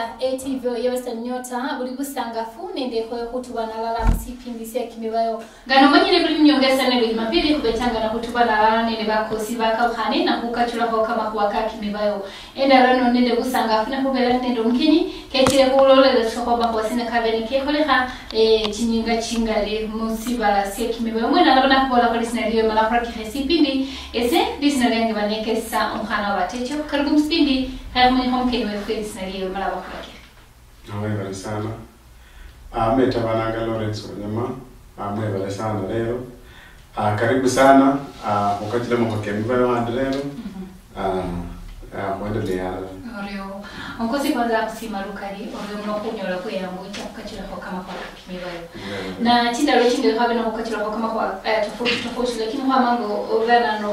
ATV yewesa nyota buli busangafu nende khoyo khutubanalala musipindi sya kimibayo ngano manyire buli mnyongesa nelo jumapili kubetanga na khutubanalala nende bakosi bakaukhane na khukachulakho kamakhuwa ka kimibayo endalano nende busangafu nakhubera nende omukinyi ketile khulolele thokho bakhosine kabene kekholekha eh, chinyinga chingali musibala sya kimibayo mwene alaba nakhubolakho lisina liyo mala khurakikha sipindi ese lisina lyange banekesa omukhana wabatecho karibu musipindi khayakhumenyekho omukenyi wefe lisina liyo mala bakhurakikha Mwebale sana. Ah, metabananga Lawrence Wanyama. Ah, mwebale sana leo. Ah, karibu sana. Ah, ukatile mukakemba wandi leo. Ah, ah, mwendelea. orio onkosi kwanza kusima lukali orio munokhunyola kweyangu ichakukachilakho kamakhuwa kakimibayo na chindalo chindi khabe nokhukachilakho kamakhuwa eh, tofauti tofauti lakini khwamango ovanano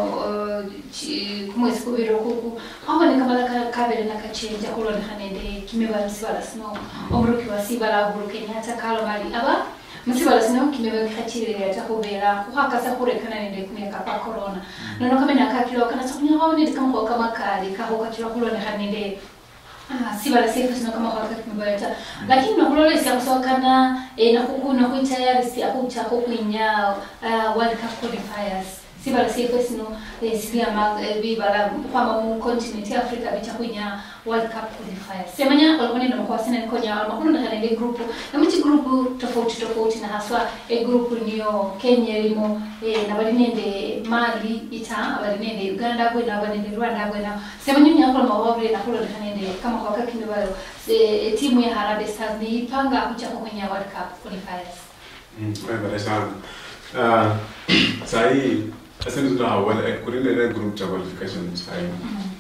kumwesi kubiri okuku khwaboneka mala ka- kabele nakachenja khulonekha nende kimibayo musibala sino omuruki wa sibala uhuru kenyatta kalomali aba musibala sino kimibayo kikhachilile ata khubera khukhakasa khurekana nende kumyaka kwa corona nono kamene akakilo kanasa khunyakhawo nende kamakhuwa kamakali kakhukachila khulonekha nende Ah, sibala sefu sino kama kwa wakati mbaya ta lakini nakulola sia kusokana eh, na kuku na kuitayari si akucha kukwinya uh, world cup qualifiers sibala sefu sino eh, silia ma eh, bibala kwamba mu continent ya Africa bicha kwinya world cup qualifiers semanya walikuwa ndio kwa sina nikonya wala makuno na kale group na mchi group tofauti tofauti na haswa e group niyo Kenya ilimo eh, na bali nende Mali ita bali nende Uganda bwe na bali nende Rwanda bwe na semanya nyakolo mawabule na kulo nende kama kwa kakini bayo e, timu ya Harambee Stars ni ipanga kucha kwenye World Cup qualifiers Mwebale sana. Ah, sahi asante tuna wala kurinde ile group cha qualification sahi.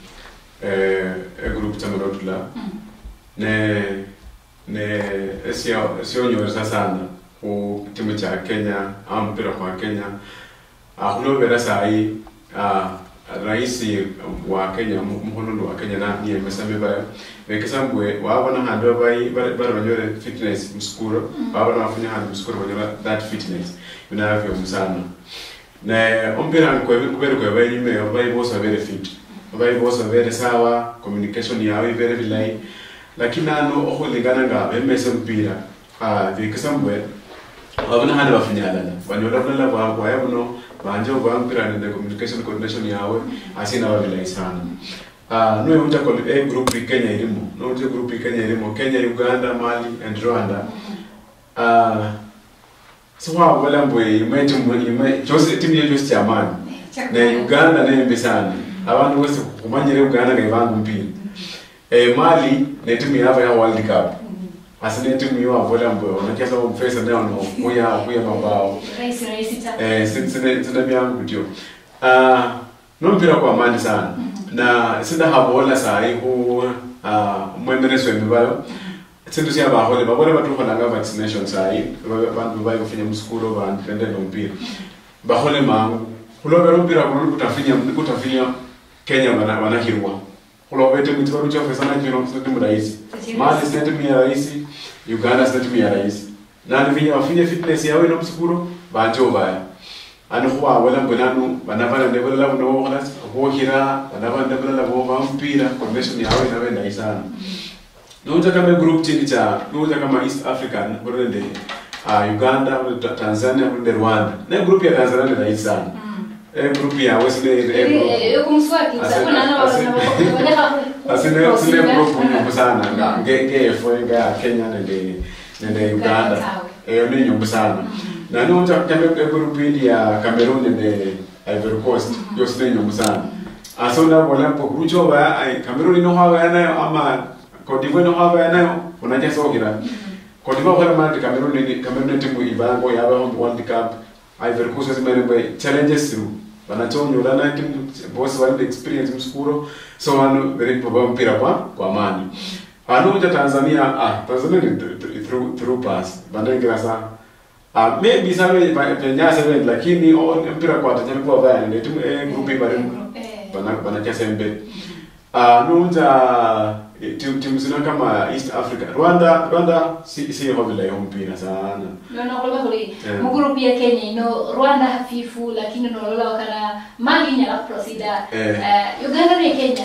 Eh, e group cha mrotula. ne ne sio sio nyoresa sana ku timu cha Kenya au mpira kwa Kenya akulobera sahi uh, rais wa Kenya mhonondo wa Kenya na ni mesame ba bekesambwe wabona hando bai bara banyore fitness mskuro wabona wafanya hando mskuro banyora that fitness binavyo msana ne ompira ko kubere ko bai nyime bai bosa very fit bai bosa very sawa communication yawe very vilai lakini ano okhulingana nga bemese mpira ah vikisambwe wabona handi bafunyalala banyola bulala bwabwaya buno banje obwa mpira nende communication coordination yawe asina babilayi sana Ah, noe uta e group i Kenya ilimo no uta group i Kenya ilimo Kenya Uganda Mali and Rwanda ah so wa wala mbwe imeti ime chose timu yetu chose chamani ne Uganda ne mbi sana abantu bose kumanyire Uganda nga ibangu mpira eh Mali ne timu yabo ya World Cup asine timu yo avola mbwe onakiasa umfesa ndio no kuya kuya mabao rais rais ta eh sin- sine sine byangu bityo ah no mpira kwa amani sana na sinda habola sahi hu ah mwemereso emibalo sindu syabahole babole batukholanga vaccination sahi bantu bayi kufinya musikulo bantu tende nompira bahole mangu khulobera ompira kuno kutafinya kutafinya kenya bana banahirwa khulobete mwiti baluchofesana kino sinetimu rahisi mali sinetimu ya rahisi uganda sinetimu ya rahisi nani vinya bafinye fitness yawe nomusikulo banje obaya ano khuwawela mbwe nanu bana bana ndebulala buno bokhola bokhira bana bana ndebulala boba mpira convention yawe nabe ndayi sana nouta kama group chindi cha nouta kama east african kulende uh, uganda kulende tanzania kulende rwanda ne group ya tanzania ndi ndayi sana e group ya wesile e yo kumswaki Asina- sabona na asina- asine asine group nyumbu sana nga nge ngefo nga kenya nende nende uganda eyo ni nyumbu sana na nouta kama e group ndi ya cameroon nende ivory coast yosi ni nyumbu sana aso nabola mpo kuruchoba ai cameroon ino hwa nayo ama Cote d'Ivoire no hwa nayo unaja sokira Cote d'Ivoire kwa maana Cameroon ni Cameroon ni timu ibango ya wa World Cup Ivory Coast zimene bwe challenges through wanachonyola na timu boss wale experience mskuro so wanu very probable mpira kwa kwa amani anoja Tanzania ah Tanzania ni th- th- through through pass bandengira sa ah maybe sabe penya sabe lakini on mpira kwa tajani kwa vaya ni timu eh group ibari bana bana chasembe ah nunza timu timu zina kama East Africa Rwanda Rwanda si si vile ya mpira sana nono koloba kuli Eh. mugrupu ya Kenya ino Rwanda hafifu lakini nolola wakana mali nyala prosida Eh. Eh, Uganda ne Kenya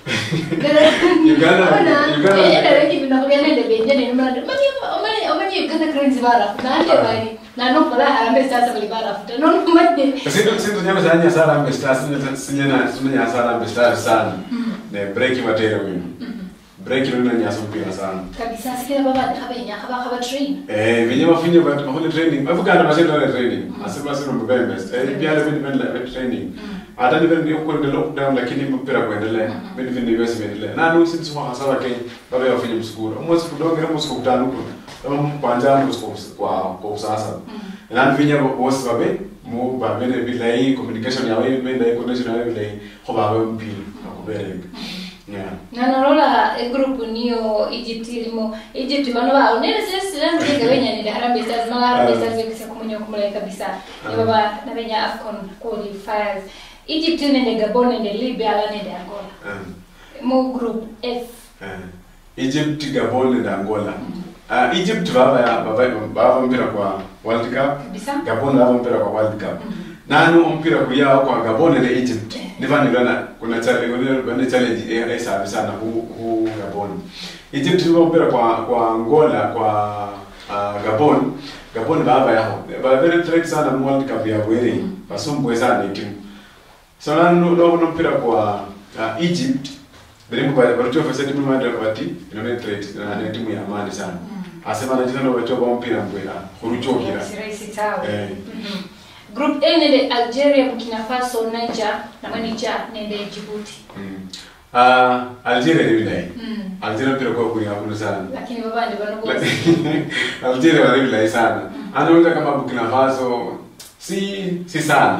Uganda- Uganda- edereki binakubyana benjene nimrado omanye omanye uganda cranes barafu nande bali nanokola harambe sasa bali barafu tanomanye Sindu sindu nyama zanya sala mbesta sinya sinya sinya sala mbesta sana. Ne break matero wino. Break wino nya sumpira sana. kabisa sikira baba kabenya kaba kaba train Eh vinye mafunye ba mahole training. Afuganda basendo na training. Asema sino mbebe best. Eh pia le vini vini training. Hata ni vini uko ni lockdown lakini mpira kuendelea. Vini vini yesi kuendelea. Na nu sisi mwa hasa wake baba yafanye msukuru. Mwezi kudonge na msukuru tano kwa. Kama kwanza msukuru kwa kwa sasa. Na vinya bosi babe mu ba bene bilai communication yawe bene connection yawe bilai ko ba ba mpira akubere. Yeah. nanorola egroup niyo egypt ilimo egypt bano bao nene sesilamutega benyanire harambe stars mala harambe stars yokisa kumunya kumulai kabisa ni baba nabenya afcon qualifiers egypt nende gabon nende libya ala nende angola Um, mu group f uh, Egypt, Gabon and Angola. Uh, Egypt baba ya baba baba mpira kwa World Cup. kabisa Gabon baba mpira kwa World Cup. Nanu mpira kuyao kwa Gabon na Egypt. Niva niliona kuna challenge kuna kuna challenge eh, eh sabi sana hu hu Gabon. Egypt baba mpira kwa kwa Angola kwa uh, Gabon. Gabon baba yao. Baba very threat sana mu World Cup ya bwere. Basumbwe sana timu. So nanu no no mpira kwa uh, Egypt. Bilimbo bali bali tuwa timu mada bati inaone threat na na timu ya amani sana. Asema na jina no bacho ba mpira mbwera. Kuruchokira. sirahisi tawe Eh. Mhm. group a nende algeria burkina faso niger namwe niger nende djibouti Mm. Ah, Algeria ni vilai. Mm. Algeria mpira kwa kuni hakuna sana. lakini babandi bano bose Algeria wale vilai sana. Anaweza kama Burkina Faso si si sana.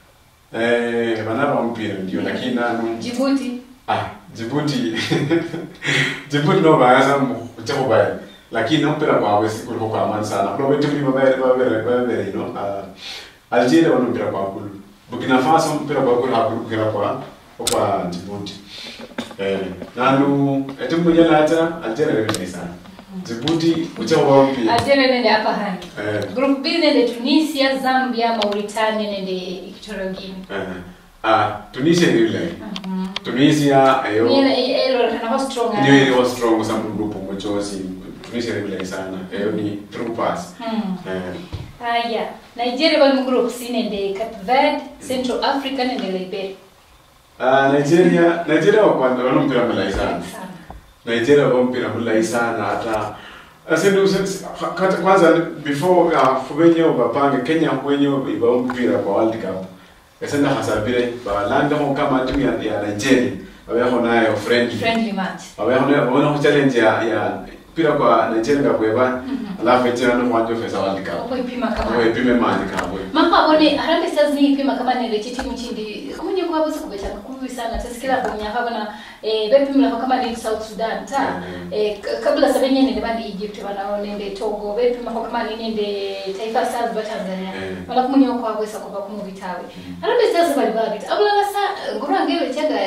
Eh, wanapa mpira ndio lakini nanu djibouti ah Djibouti Djibouti no bayaza mchako baya. Lakini no mpira kwa wesi kuliko kwa amani sana. Kuna wetu ni mabaya mabaya mabaya you know. Ah, Algeria wana mpira kwa kulu. Burkina Faso mpira kwa kulu hakulu mpira kwa kwa Djibouti. Eh, nanu etimu mwenye lata Algeria ni vilai sana. Djibouti mchako wa mpira. algeria nende hapa hani Eh, group b nende tunisia zambia mauritania nende equatorial guinea eh. Ah, Tunisia ni vilai. Tunisia ayo Niye elo kanako strong ndio ile was strong sana grupu mchozi. Tunisia ni vilai sana. Ayo ni through pass. Hmm. Eh, haya nigeria bali mu group c nende cape verde central africa nende liberia ah, Nigeria Nigeria wa kwanza wana mpira mulai sana. sana Nigeria wa mpira mulai sana hata Asendu kata kwanza before uh, kubenye bapange Kenya kwenye iba mpira kwa World Cup. Esenda hasabire balanda ho kama timu ya, ya Nigeria. Babeho nayo friendly. friendly match Babeho nayo babona challenge ya ya mpira kwa Nigeria ngakweba. Alafu eti no mwanjo fesa World Cup. uko ipima kama Wewe pime mani kabwe. mama one harambe stars ni ipima kama nende chitimu chindi kumunye kwa bose kubeta kubi sana tasikira kunya habana eh bepimira kama ni South Sudan ta Mhm. eh k- kabla sabenye nende bandi Egypt bana nende Togo bepima kama ni nende Taifa Stars ba Tanzania Mhm. wala kumunye kwa bose kwa kumu bitawe harambe stars bali bali abula sa ngurange chaga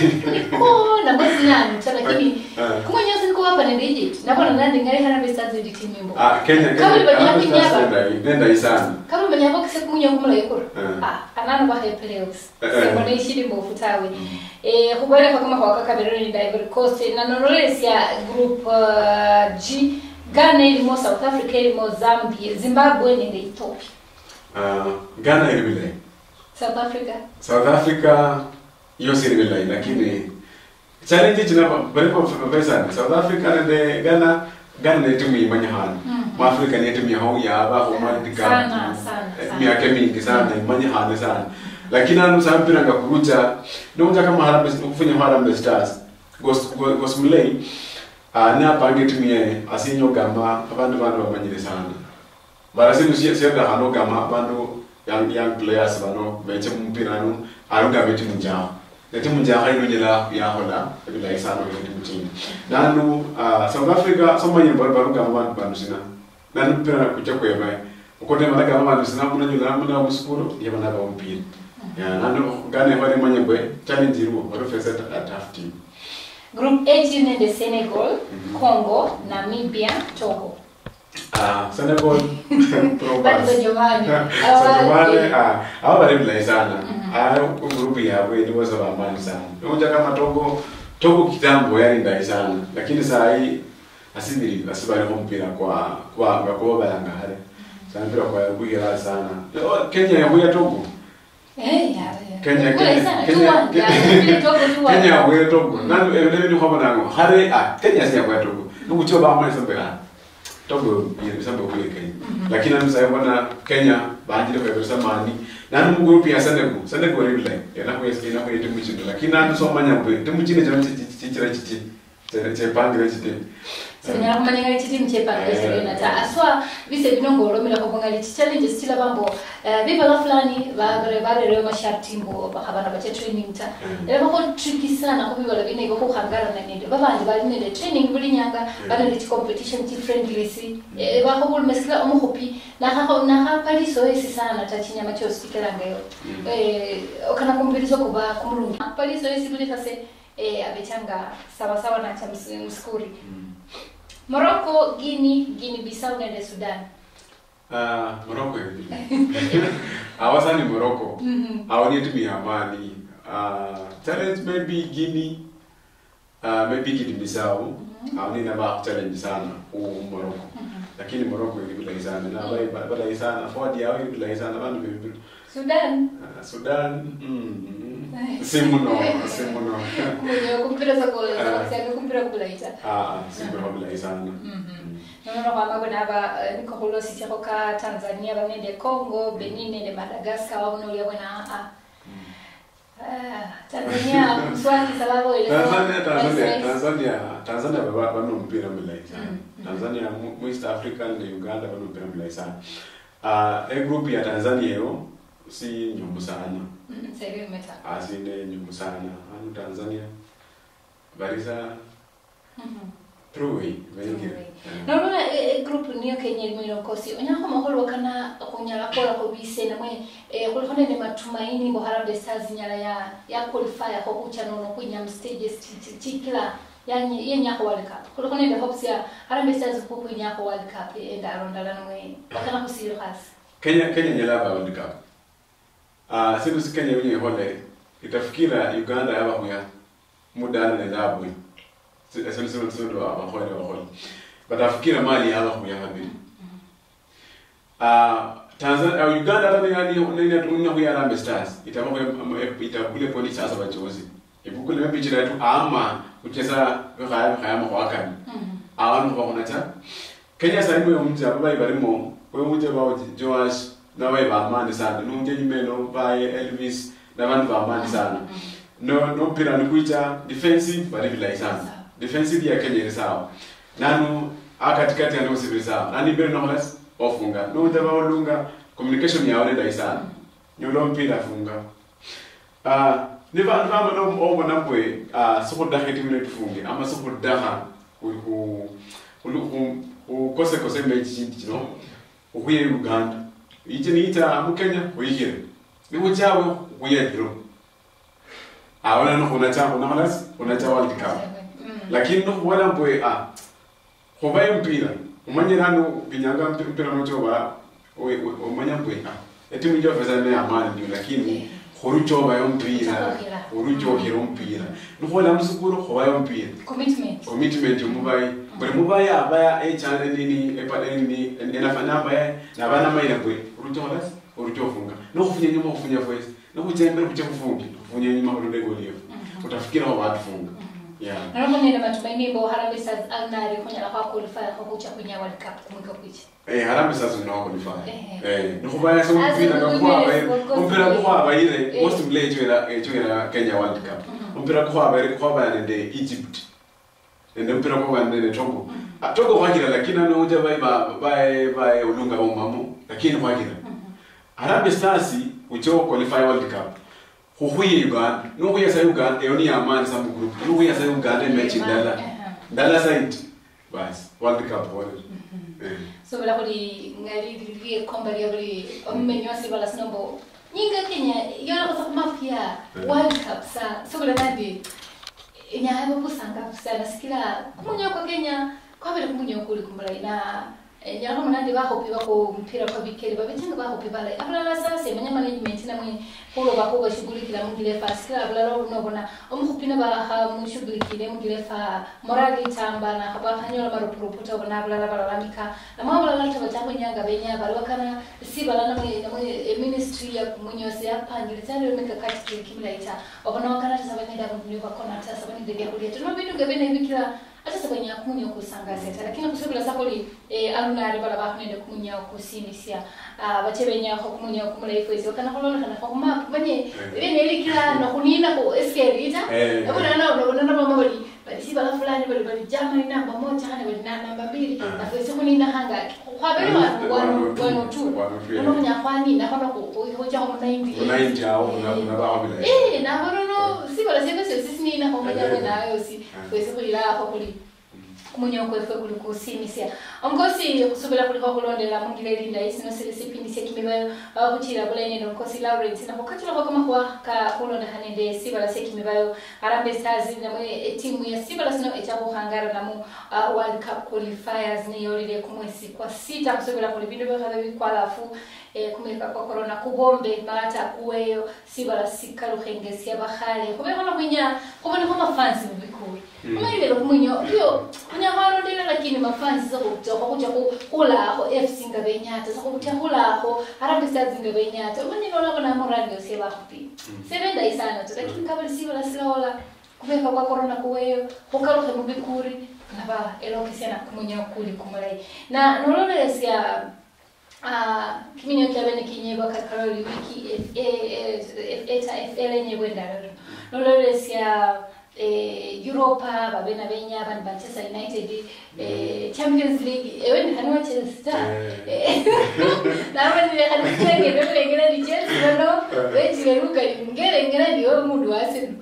ko na mwezi nani ta lakini Eh. kumunye siko hapa nende Egypt na bwana nandi ngari harambe stars ndi timu imbo Ah Kenya Kama Kenya. ulibadilika Kenya kunyaba. Stars nenda nenda isana. kama umenya ko kise kumunya kumula yikuru Mm. ah anano ba high playoffs Eh, eh. sebo ne shiri mu futawe eh kubera kama kwa kaka Cameroon ni Ivory Coast na Norway ya group uh, G Ghana ilimo South Africa ilimo Zambia Zimbabwe ni Ethiopia Ah Ghana ile vile. South Africa South Africa hiyo si vile lakini challenge china balipo pesa South Africa nende Ghana Ghana ni timu imanya hana. Mu Africa ni timu ya hau ya aba ho World Cup. Sana, sana, Eh, sana. Miaka mingi sana imanya hana sana. Lakini anu sa mpira ngakurucha ndio kama Harambee kufanya Harambee Stars. Gos Gos- Gosmulei ah na pange timu ye asinyo gama abantu bantu bamanyire sana. Mara sinu siya siya da hano gama abantu young young players bano beche mpira no aruga beti munjaho. Neti munjaho ino nyela ya hola bila isano beti mutini. Nanu ah, South Africa somanye baru baru gama bantu banu sina. Nanu mpira kucha kweba. Ukote mala gama bantu sina muna nyula muna muskuro ya bana ba mpira. Ya nanu gane hore manye bwe challenge iruo baru fesa a tough team. Group H nende Senegal Congo Namibia Togo Ah, Senegal pro Bado pass. jamani Sasa ah hao bali bila sana. Ah grupu ya wewe ni wazo la amani sana. Unja kama Togo Togo kitambo yani ndai sana lakini saa hii asibiri asibaliko mpira kwa kwa kwa balanga hale sana mpira kwa kugira sana Oh, Kenya yabuya Togo Eh, ya. Kenya Kule Kenya sana, Kenya tuwanja. Vile togo tuwanja. Kenya yabuya Togo nanu ebele ni kwa nango hare ah Kenya si yabuya Togo nuko choba ama sambe ah Togo yiri sambe kuye Kenya lakini nanu sai bwana Kenya banjire kwa bisa mani nanu mu group ya Senegal Senegal ri bilai yana ko yesi yana ko yiti muchindo lakini nanu so manya bwe timuchine jamu chichira chichi chepangire chite sinyala kumanya ngali chiti mchepanga isirena ta aswa vise binongolomela kubongali challenges chila bambo eh, vivala fulani bagre barere masharti mbo bakabana bache training ta era bako tricky sana kubivala bine ko kuhangara na ninde babandi bali nende training buli nyanga bali nende competition ti friendly si Eh, bako bul mesla omuhopi na ha na ha pali so esi sana ta chinyama cho sikelanga yo eh okana kumpirizo kuba kumulungi pali so esi buli kase eh abechanga sawa sawa na cha ms- mskuri Morocco, Guinea, Guinea Bissau na the Sudan. Ah, Morocco hivi. Hawasa ni Morocco. Hawani timu ya amani. Ah, challenge maybe Guinea. Ah, maybe Guinea Bissau. Hawani na ba challenge sana u Morocco. Lakini Morocco ili bila sana na bai bila sana. Forward yao ili bila sana bantu bibi. Sudan. Ah, Sudan. Mm. Simuno, simuno. Mwenye kumpira za gola Ah. za kusema kumpira kubulaita. Ah, simuno bila sana. Nono kwa mago na ba niko hulo sisi kwa Tanzania ba nende Congo, Benin nende Madagascar wa uno uliwa na a. Ah, Tanzania mswaki sababu ile. Tanzania, Tanzania, Tanzania, Tanzania baba bano mpira mlai sana. Tanzania mu mu East Africa na Uganda bano mpira mlai sana. Ah, e group ya Tanzania yo si nyumbu sana. Sasa hivi umeta. Asinde nyumbu sana. Anu Tanzania barisa through vengi. Naona e, group niyo kenye limino kosi onyako maholo kana kunyala kola ko bise na mwe e, kulifanya ni matumaini ngo Harambee Stars nyala ya ya qualify ko kucha nono kwinya stages chikila yani ye nyako World Cup kulifanya ni hopes ya Harambee Stars ko kwinya ko World Cup enda ronda la mwe wakana kusiri khas Kenya Kenya nyala ba World Cup. Ah, siku si Kenya yenye hole itafikira Uganda yaba kuya muda na ndabu. Sasa sasa sasa ndo abahole abahole. Batafikira mali yaba kuya habiri. Ah, Tanzania uh, Uganda hata ni ni ni tunya kuya Harambee Stars. Itakuwa itakule polisi sasa bachozi. Ibukule mebi chira tu ama kucheza kaya kaya mwakani. Abantu bakona cha Kenya sasa hivi umje ababayi barimo we muje bawo Joash nawe bamani sana nunje nyimeno baye Elvis n'abandi bamani sana no no mpira ni kuita defensive bari bilai sana defensive ya Kenya ni sawa nanu akatikati ya ndosi bili sawa nani mbele no less ofunga no ndaba olunga communication ya wale dai sana nyulo mpira funga ah ni ba ba no omo nambwe ah soko dakhe timene tufunge ama soko daha ku ku ku ukose kose mechi chindi chino ukuye Uganda ichi niita mu Kenya uyikire niwo chawe ukuye draw awona no kuna cha kuna halas kuna cha World Cup lakini no wala mbwe ah hobaye mpira umanye nano binyanga mpira no choba umanya mbwe ah eti mjo pesa ne amani ndio lakini horuchoba yo mpira horuchohera mpira nuhola musukuru hobaye mpira commitment commitment yomubayi buli mubayi abaya ekyana nini epanini enafana abaya nabana mayina bwe olucholas oluchofunga nokufunya nyuma okufunya voice nokuchembera kuche kufungi kufunya nyuma olulegoliyo utafikira ho batufunga yeah Naona nina matumaini bo Harambee Stars alnari kunyala kwa qualify ko kucha kwinya World Cup kumika kucha eh harambe sasa no qualify Eh. eh nokubaya so mpira As ngakwa women, abaye of course, mpira eh. kwa abayire Eh. most play chwera chwera Kenya World Cup mpira kwa abayire kwa abayire de Egypt ende mpira kwa abayire de Togo Ah, Togo kwagira lakini ano uja bai ba bai bai ulunga umamo lakini kwagira Harambee Stars ucho qualify World Cup huhuye Uganda nuhuye sa Uganda yoni amani sa mu group nuhuye sa Uganda mechi ndala ndala side bas World Cup wale eh so bala kuli ngali lilie komba lya buli omumenyo asibala sinombo nyinga Kenya yora kosa kumafia World Cup sa so bala nadi nyahaye busanga sana sikila kumunya kwa Kenya kwa vile kumunya kuli kumbala ina nyako munandi bahopi bako mpira kwa bikeli babitanga bahopi bale abulala sasa emanya management namwe kulo bako bashughulikira mugile fa sila abulala unobona omuhupi na baha mushughulikire mugile fa morali tamba na haba hanyola marupuruputa obona abulala balalamika namwe abulala tabatanga nyanga benya bali bakana si balana namwe namwe ministry ya kumunyosi yapangire tsari mikakati kiri kimlaita obona wakana tasabanyida mundu bakona tasabanyida bya kulia tuno bintu gabene bikira ata sabanya kumunya okusangazeta lakini kusubira sakoli eh, alunari bala bakunende kumunya okusimisya uh, bachebenyaho kumunya okumulaifuezi wakana kololekana kwakumapu banye benebikira nokunina ku eskerita Eh. nabonana mama bali balisi bala fulani bali bali jamani namba moja hane bali na namba mbili Ah. nafesi kunina hangaki kwabeli wanu wanu wanu tu Wanu tu, yeah. nonomunya kwanina kono kuhojaho munaindi unainji awo unabahabila Eh, nabonono sibala sebese sisinina komanya Eh. nayo si Ah. kwesi kuliraho kuli kumunya kwefwe kuli kusimisya onkosi kusubila kuliko kulondela mungile linda isino sili sipindi sekimibayo kuchira bulaine nonkosi lawrence nakukachilako kama kwa ka kulonda hanende sibala sekimibayo arambe stars namwe etimu ya sibala sino echakuhangara namu uh, world cup qualifiers niyolile kumwesi kwa sita kusubila kuli bindu byokhabe bikwalafu eh, kumulika kwa corona kubombe malata kuweyo sibala sikaluhengesia bahale kubekono kwinya kuboneko mafansi mubikulu Mm. kumailelo kumwinyo iyo kunyakwalondela lakini mafansi sakutokwa kuja kulaho fc nga benyata sakutya kulaho arambe stars nga benyata umanyilolako namorali yose bahupi sebendai sana tu lakini kabali sibala silaola kubeka kwa corona kuweyo kukaluhe mubikuri naba elokisiana kumwinya kuli kumulai na nololelesya Ah, kiminyo kyabene kinyebwa kakaroli wiki e- e- e- eta fl enyebwa endalolo nololesya eh, europa babena benya bani manchester united eh, champions league eweni hani wa chelsea nabanilekanikilengedokulengera ni chelsea nono wejileruka ngerengera ndiwe mundu wasenu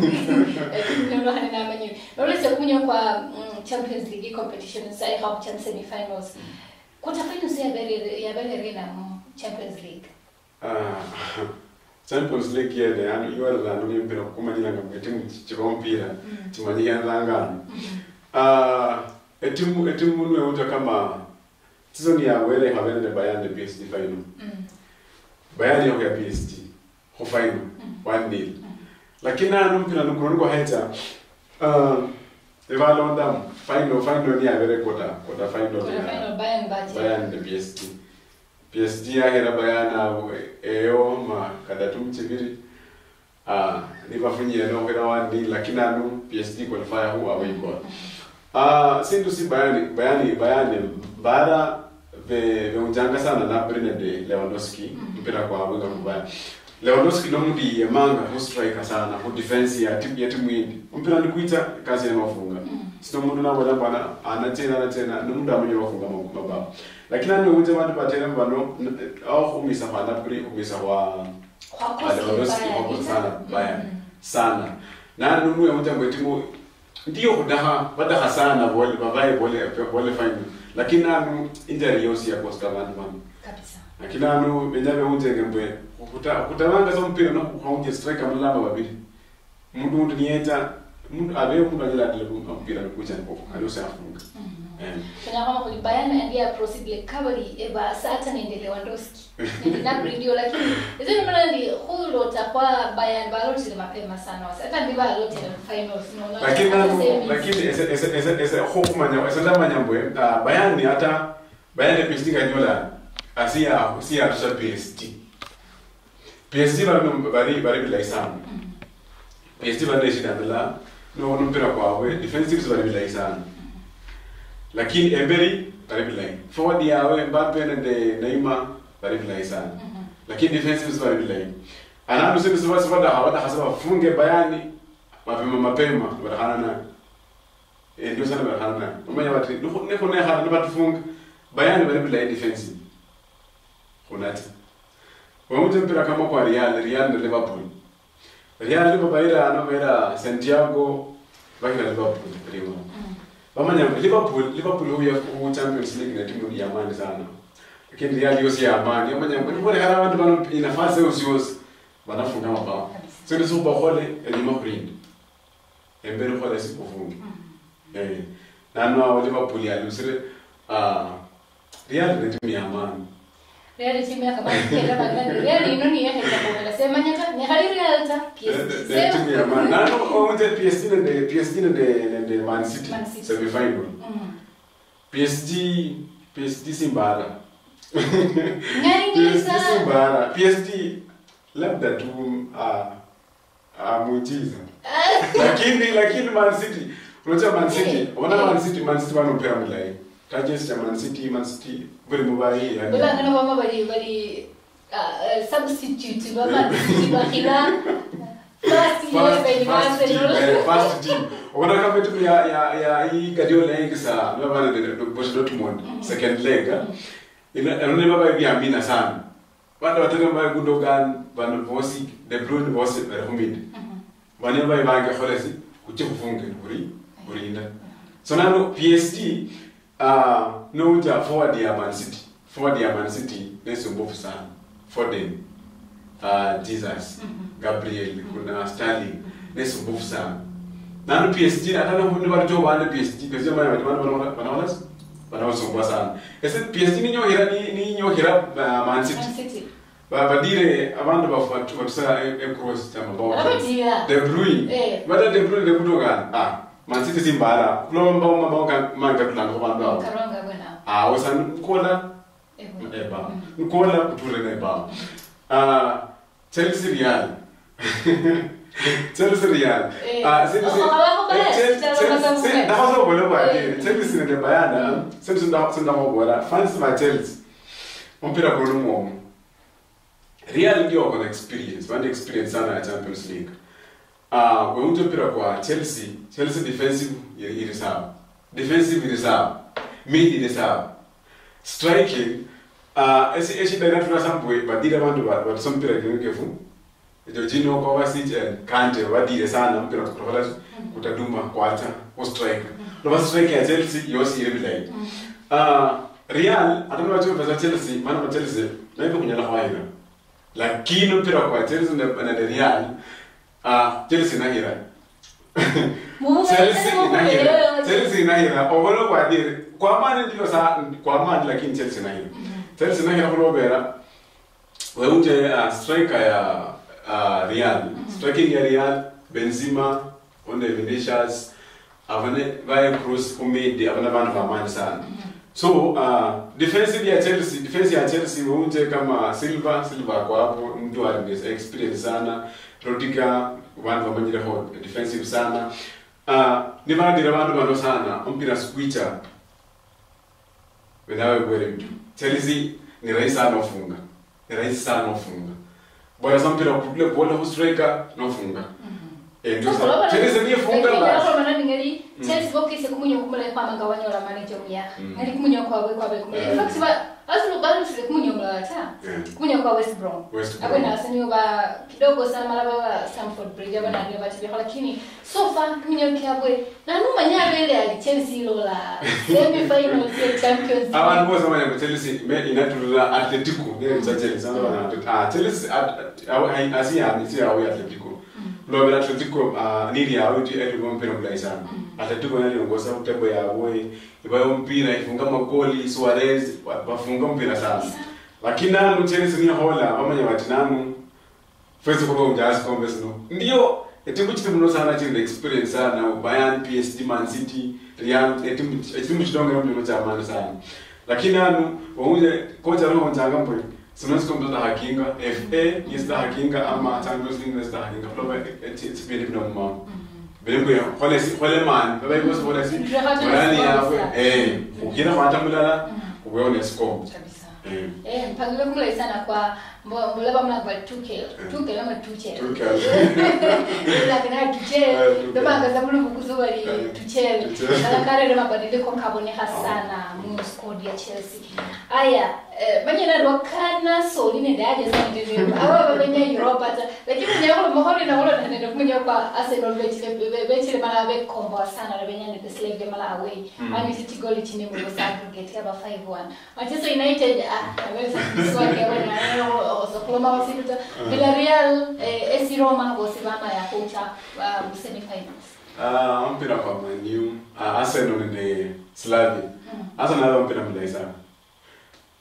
nono hani namanyire nololesya kumunya kwa mm, champions league competition saihaup chan semifinals kutafanya yabere yabere na champions league Ah, champions league yene yani iwarelano nimpira kukumanyilanga mwe timu chirompira timanyikanangano Ah, etimu etimu munu yeuta kama season ya wele havene ne bayern de psd final Mm. bayern yako ya psd ho final 1-0 lakini anu mpira nukuno ko heta ah evalonda final final ni avere kota kota final Kuna ya final Bayern baje. Bayern da PSG. PSG yahera bayana eyo ma kadatu mchibiri ah nivafunyire no hera wandi lakini anu PSG qualifier huwa waikwa ah sindu si bayani bayani bayani bara ve ve unjanga sana na Bernard Lewandowski mpira kwa wenga kubaya Lewandowski no mudi yemanga hu striker sana hu defense ya timu ya timu yindi mpira ni kuita kazi ya mafunga sino mundu nabona bana anatena anatena nomundu amenye wafunga mabao lakini ani unje bantu batera bano au kumisa hana kuri kumisa wa Kwa wa kosi Lewandowski Bayern, wako ita? sana baya Mm. sana na numu ya unje mwetimu ndiyo kudaha badaha sana bole babaye bole bole final lakini anu injury yosi ya Costa bantu bano Kabisa. lakini anu benyabe unje ngembwe kuta kutamanga so mpira no kuhaunje striker mulamba babiri mundu mundu nieta mundu abe mundu anyala adile mpira kucha nko alose afunga eh Kana kama kuli Bayern ndiye proceed le kabari eba sata nende Lewandowski. Nende na ndio lakini hizo ni maana ndi hulo takwa Bayern baloti le mapema sana. Hata ndi baloti le finals no. no, lakini hata nanu semis. lakini ese ese ese ese hokumanya ese ndamanya mbwe uh, bayani hata bayani PSG kanyola asia asia atusha PSG PSG bari bari bari bila sana PSG bari shida bila no no mpira kwawe defensive bari bila sana lakini emberi bari bila forward yawe Mbappe na de Neymar bari bila sana lakini defensive bari bila anandu sisi sisi sisi hawada hasaba funge bayani mapema mapema barahana nayo eh ndio sana barahana nayo umenya bati niko ne hana batufunga bayani bari bila defensive kunati wamuje mpira kama kwa Real Real na Liverpool Real lipo baira ano baira Santiago baki na Liverpool primo bamanya Liverpool Liverpool huya ku Champions League na timu ya amani sana lakini Real yosi ya amani amanya mbona hara abantu bano inafasi yosi yosi banafunga mabao so ni suba hole enyuma kurinda embere hole sikufunga eh nano Liverpool ya lusire ah Real ni timu ya amani. Real timu ya kama kenda magani. Real ino ni yake kwa sema nyaka ni hali Real ta. The- the timu ya amani. Na no onje PSG na the PSG na the na the Man City. Man City. Semi final. Mm. PSG PSG si mbara. Ngani PSG ngisa. si mbara. PSG labda tu ah ah muujiza. lakini lakini Man City unajua Man City Eh, wana eh. Man City Man City wanopera mulai targets ya Man City Man City buri mubayi yani Bula ngana mama bali bali uh, substitute baba bakira first year First- by first team, Arsenal. eh, first team wana kama timu ya ya ya hii Guardiola hii kisa ndio bana de Borussia Dortmund second leg ah. ina anaona baba hivi amina sana wanda wataka mbaya Gundogan van Vosi De Bruyne Vosi Rahmid bane bai bange kholesi kuche kufunge kuri kurinda so nano PSG uh, no uja forward ya Man City forward ya Man City nesumbufu sana Foden uh, Jesus Gabriel kuna Sterling nesumbufu sana nano PSG atana hundi bali jo bane PSG PSG maya bali bana bana bana bana wasumbua sana ese PSG ni nyohera ni ni nyohera uh, Man City Man City. Ba- badire abantu bafatu batusa ecross tamabao Abadira. De Bruyne. Eh. Bada De Bruyne de kutoka. Ah, Man City simbara. Kulo mbao mabao ka manga tulanga kwa mbao. Karonga bwana. Ah, wasan kola Ewa. eba. Kola kuture na eba. Ah, Chelsea Real. Chelsea Real. Eh, Ah, Chelsea. oh, hawako pale. Eh, Chelsea- Chelsea Chelsea- pale. Ndahozo bole kwa Eh. Chelsea ne bayana. Chelsea nda sunda mabora. Fans ma Chelsea. Mpira kwa lumo. Real ndio wako na experience, wana experience sana ya Champions League. Ah, uh, wewe mpira kwa Chelsea, Chelsea defensive i- iri sawa. Defensive iri sawa. Mid iri sawa. Striking ah uh, esi esi dana tuna sambwe badira bantu ba ba mpira kingefu. Jorginho Kovacic and Kante badire sana mpira kutoka kutaduma kwacha ku strike. Lo strike ya Chelsea yosi iri bilai. Ah, Real atano wacho pesa Chelsea, maana kwa Chelsea na hivyo kunyala kwa hina. Lakini mpira kwa Chelsea na na Real ah Chelsea na hira. Mungu Chelsea anasema ina hira. kuelewa. Chelsea ina hira. Ogolo kwa dire. Kwa maana ndio sa kwa maana lakini Chelsea na hira. Chelsea na hira kulo bera. Wewe unje uh, striker ya uh, Real. Striking ya Real Benzema, onde Vinicius, avane vai cross kumidi, avana vanhu vamani sana. So uh, defensive ya Chelsea, defense ya Chelsea unje kama Silva, Silva kwa hapo mtu ali experience sana. Rodiga vanhu vamanyira ho defensive sana. Uh, ni vanadira vanhu vano sana umpira squicha wenawe bwere mtu Chelsea ni rahisi sana ufunga ni rahisi sana ufunga bora sa mpira kule bola ku striker nofunga eh ndio sa Chelsea ni funga basi ngeri Chelsea bokise kumunya kumule kwa manga wanyola manager muya Mm. ngari kumunya kwa we kwa we kumunya Eh. in fact ba asulu bado sile kumunya mla ta Eh, kumunya kwa West Brom West Brom. abena asanyo ba kidogo sana mara ba Stamford Bridge abana ndio bati lakini so far kumunya kyabwe na numa nyabele ali Chelsea lola semi final ya Champions League abantu bose bamanya ko Chelsea me inatulula Atletico ne cha Chelsea ando bana ah Chelsea at asi ya si ya Atletico lo bela Atletico ah niri ya uti eti kwa mpira mlai sana Atletico nani ongoza utego ya boy ibayo mpira ifunga magoli Suarez wa- wafunga mpira sana lakini nalo Chelsea ni hola bamanya bati nanu fezi kuba unjazi kombe sino ndio etimu chiti muno sana chiri experience sana Bayern PSG Man City Real etimu etimu chidonga muno cha amani sana lakini anu waunje kocha roho njanga mbo sinonsi kombe da hakinga FA yes da hakinga ama Champions League yes da hakinga proba it's been ibn mama bele ko hole si hole man baba yuko so hole si Ndio hata wala ni score yawe sana. eh ukina kwa tamulala uweone score kabisa eh Eh, mpangilio kule sana kwa mbo- mbulaba mlaba Tuchel. Tuchel ama Tuchel. Tuchel. Lakini Tuchel Eh, Tuchel. ndo magaza bulu bukuzo bali Eh, Tuchel. Tuchel. Kala kare ndo mabadiliko kaboneha sana mu squad ya Chelsea. Aya, eh, banyana rwakana soli ne daje sana ndivyo. Aba babenya Europa ta. Lakini nyako mohori na wala nende kunya kwa Arsenal bechile bechile mala be kombo sana na benya ne slave mala away. Ani city goal chini mu aggregate aba 5-1. Manchester United ah aweza kuswake wana osokuloma wasituta. Villarreal eh, AC Roma bosibama ya kucha um, semi-finals. Ah, mpira kwa Man U, ah, Arsenal ni Slavia. Arsenal ndio mpira mlai sana.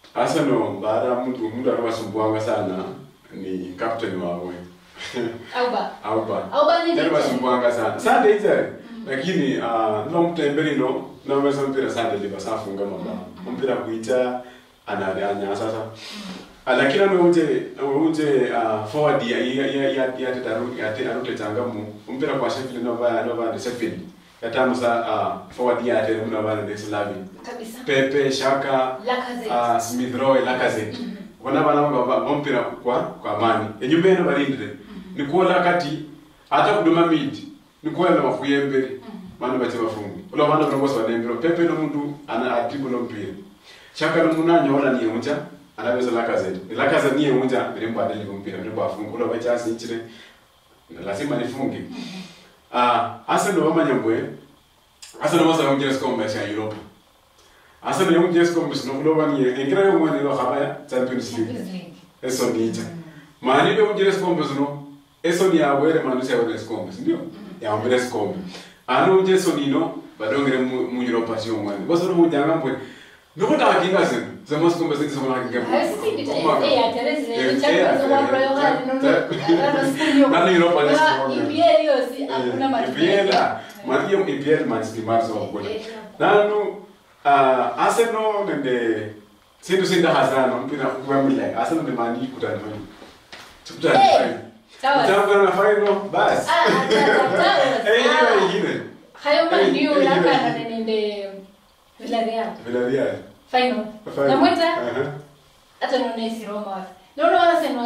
Arsenal baada ya mtu mtu anawasumbuanga sana ni captain wawe Auba. Auba. Auba ni Tena DJ. wasumbuanga sana. Sunday hizo. Lakini ah no mtembeli no na mesa mpira Sunday liba safunga mabao. Mpira kuita anadanya sasa. Ah, lakini ano uje uje ah, forward ya ya ya ya ya tetaru ya tetaru tetanga mu mpira kwa Sheffield no ba no ba Sheffield. Yatamu sa ah, forward ya tetaru no ba de Slavi. Kabisa. Pepe Shaka Lacazette. uh, Smith Rowe Lacazette bona bana baba bompira kwa kwa amani enyumba eno balindire nikuola kati hata kuduma mid nikuola na mafuye mbere bana bache bafungi ulo bana bana bose banembero pepe no muntu ana atibu no mpira chaka no munanya wala ni unja anaweza Lacazette ni Lacazette ni unja birimba adeli mpira birimba afunga ulo bache asinchire lazima nifunge ah Arsenal bamanyambwe Arsenal basa unjira sikomba cha Europe Arsenal yonke sikomba sinokuloba ni engira yo mwana lo habaya Champions League Champions League. eso nicha mani be unjira sikomba sino eso ni awere manu se awere sikomba ndio ya awere sikomba ano unje so nino badongere mu mu Europa sio mwana boso no mujanga mbwe Nuko ta kinga sen zama sikomba sisi zama kinga Hayo si kitu eh ya Teresa Champions wa Royal Hard no no. Nani Europa ni sikomba EPL hiyo si hakuna matokeo. ipiela mariyo ipiel manchinimarso wakuna nanu uh, arsenal nende sindu sinda hazana mpira kuamila arsenal ne mani kutana mani tukutana Eh, fine sawa. tukutana na final bas Ah, hata eh hiyo hata. ingine Hayo Eh, mandio eh, laka eh. na nende Villarreal. Villarreal Final. Final. Na mweta Aha. hata none si Roma wapi. Ndio wala sema.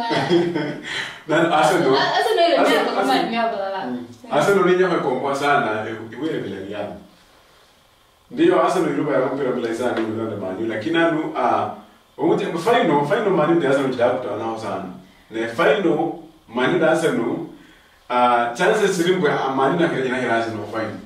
na arsenal Hata ndio ile Arsenal- mimi kama Arsenal- ni hapo la. arsenal ninya kwa sana iwe Villarreal ndiyo arsenal iluba ya mpira bila sana ni ndio mani lakini anu ah umuje final final mani ndio arsenal kidakuta nao sana ne final mani da arsenal ah chances zilimbwe mani na kile na arsenal final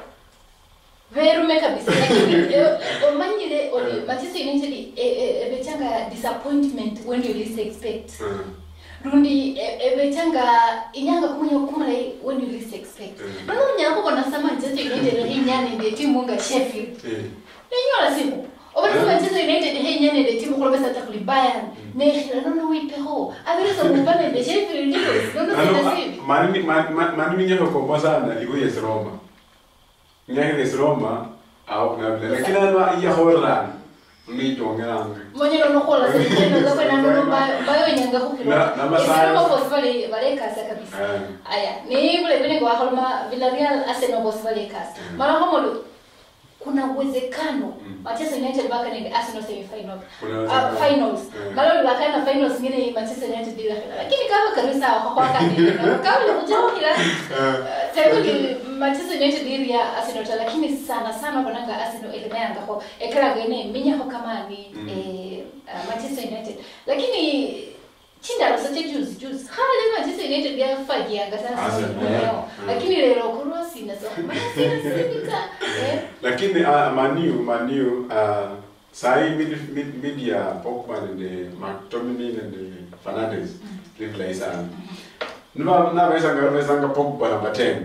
Verume kabisa lakini omanyire oli Manchester United ebechanga disappointment when you least expect. Rundi ebechanga inyanga kumenya kumala when you least expect. Mm. Nono nyako kona sama Manchester United hinyane ndi timu nga Sheffield. eh Nenyola siku. Obatu Mm. Manchester United hinyane ndi timu kulobesa takuli Bayern. Ne nono wipeho. Abireza mubane ndi Sheffield ndio. Nono ano sina sivi. mani mani mani ninya kwa sana iwe yes Roma ninya yes Roma au na lakini anu ya Holland ni jongeranga Mwenye nono kola sasa ndio kwa nono bayo nyanga kukiro. Na- na masaa- Sasa boss vale vale kasa kabisa. eh Aya, ni vile vile kwa halma Villarreal Arsenal boss vale kasa. Mm. Mara kama kuna uwezekano Mm. Manchester United baka ni Arsenal semi final. Kuna Uh, uwezekano. finals. Mm. Mara baka na finals ngine Manchester United bila final. Lakini kama kabisa kwa kwa kani. Kama ni kujao kila Sasa ni Manchester United ili ya Arsenal ta, lakini sana sana bonanga Arsenal ile mayanga ko ekara gene minya ko kama ni Mm. eh, uh, Manchester United. Lakini chinda lo sache juzi juzi. Hala ni Manchester United ya fagia ngata Arsenal, sisi yeah. leo. Mm. Lakini leo kurwa sina so. Mana sina sina eh. lakini uh, maniu maniu uh, sai mid, mid, media Pogba nende McTominay nende Fernandes liplay sana niba nabesanga besanga Pogba namba 10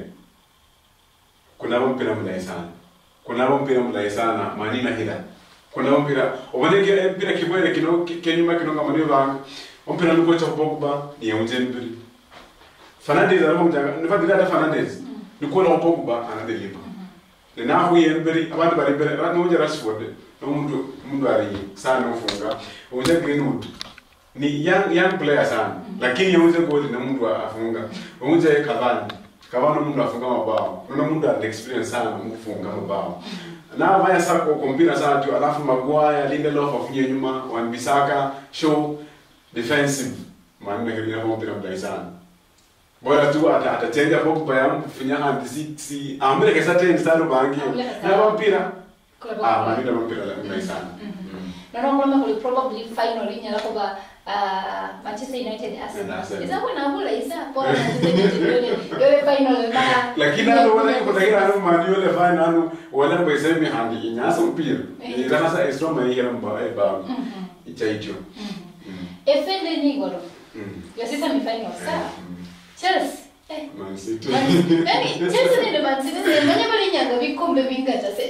kunabo mpira mulayi sana kunabo mpira mulayi sana mani na hila kunabo mpira oboneke mpira kibwere kino kenyuma kino nga mani banga ompira nuko cha Pogba ni unje mbiri Fernandes arimo mjanga niba dira Fernandes nikola Pogba anadeliver nahuye mbere abandi bari imbere n'uje Rashford n'umuntu umuntu ari sana ufunga uje Greenwood ni young young player sana lakini uje goal na mtu afunga uje Cavani Cavani mtu afunga mabao na mtu ana experience sana kufunga mabao na vaya sako kompira sana tu alafu Maguire Lindelof afunye nyuma Wan Bissaka show defensive maana kile ni mpira mdai sana bora tu ata atachenja Pogba yangu kufinya handi si si amre kesa tena sana bangi Amre sana. na mpira Kwa ah mani na mpira la mdai sana Na ndio kwamba kuli probably final inya la kwa uh, Manchester United Na Arsenal. Arsenal. Isa kwa bula isa kwa Manchester United yole yole final ba. lakini ano wala kutakira ano mani wala fine ano wala kwa semi handi inyasa mpira ni kana sa extra mani hera mba e ba ichaitio Efende ni golo. mm Yo sasa mi final sawa. Chelsea. Eh. Man City Man- Yaani Chelsea ni Man City ni mwenye bali nyanga vikombe vingata se.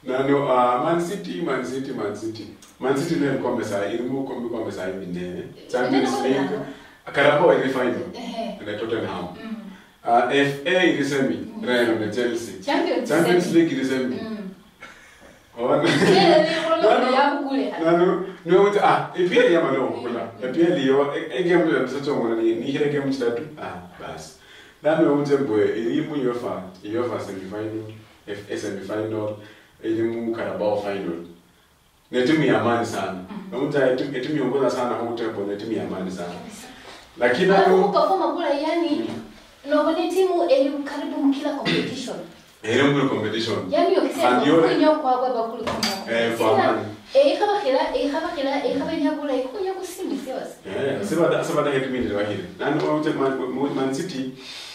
nano uh, man city man city man city man city ne kombe saa irimo kombe kombe saa hivi ne champions Neno league kombe carabao ile final Ehe. na tottenham Mm. uh, fa ile semi real na chelsea Champions champions League. league ile semi Mm. ona Ile ile ile yangu kule. nano niwuti ah ipiyeli yamalo kula ipiyeli yo egame yasachongona ni ni hile game chitatu ah basi nami wunze mbwe ilimu yofa yofa semifinal fa semifinal ilimu carabao final ni timu ya amani sana namuta timu yongoza sana hukutembo ni timu ya amani sana lakini Alafu nano perform kule yani nobone timu eli karibu mkila competition. ilimu competition Yani yokisema Andione. kunyo kwa baba kule kwa. eh kwa amani Eh khaba khila eh khaba khila eh khaba nyabula ikunyo kusimi siwas. Eh, sebada sebada head mid wa hili. Nani wa uje man, Man- Man City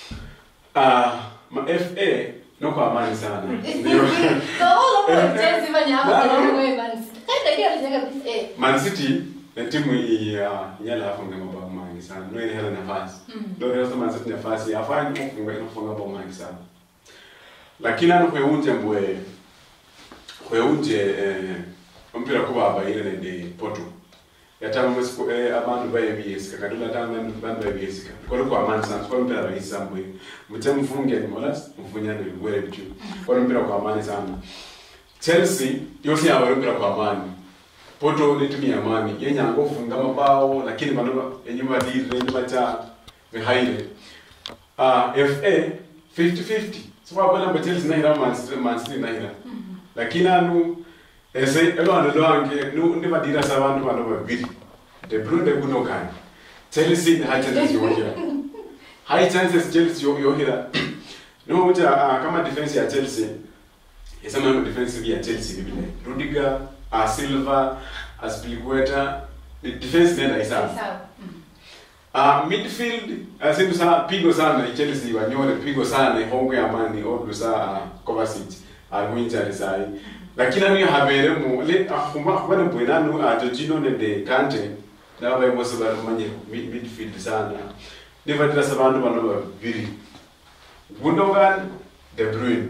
ah ma FA no kwa amani sana. Ndio. Kaolo kwa Chelsea banya hapo Nano. kwa mwe man. Kaita kia alijenga bis eh. Man City na timu ya nyala afunga mabao mengi sana. Ndio ile hela nafasi. Ndio ile Man City nafasi afanye kufunga kufunga mabao mengi sana. Lakini ano kwa unje mbwe kwa unje eh mpira kuba abayire ne Porto. yatanga mwesiku eh, abantu bayebiyesika kanti ulatanga abantu bayebiyesika kodwa kwa amani sana kodwa mpira rahisi mbwe muthe mfungeni mola mfunyane likwele bitu kodwa mpira kwa amani sana Chelsea yosi yawe mpira kwa amani Porto ni timu ya amani yenyanga ufunga mabao lakini bano enyuma dile enyuma cha behaire ah FA 50-50 sikuwa bona mbe Chelsea nahira Man City Man City nahira lakini anu ese elwando lwange nu- ndibadira sabantu bano babiri de bruyne kunokani chelsea high chances yohira high chances chelsea yo- yohira nokuthi ah, kama defense ya chelsea isemama defense ya chelsea bibile rudiger a silva aspilicueta ni defense nenda isana Sawa. Uh, midfield asindu sa pigo sana ichelsea wanyole pigo sana ihongo ya mani odlusa uh, kovacic alikuinjari sai lakini anu yahabere mu le ahuma kubana bwenanu uh, Jorginho ne de Kante naba yimose barumanye mid, midfield sana nivatira sabantu bano babiri Gundogan De Bruyne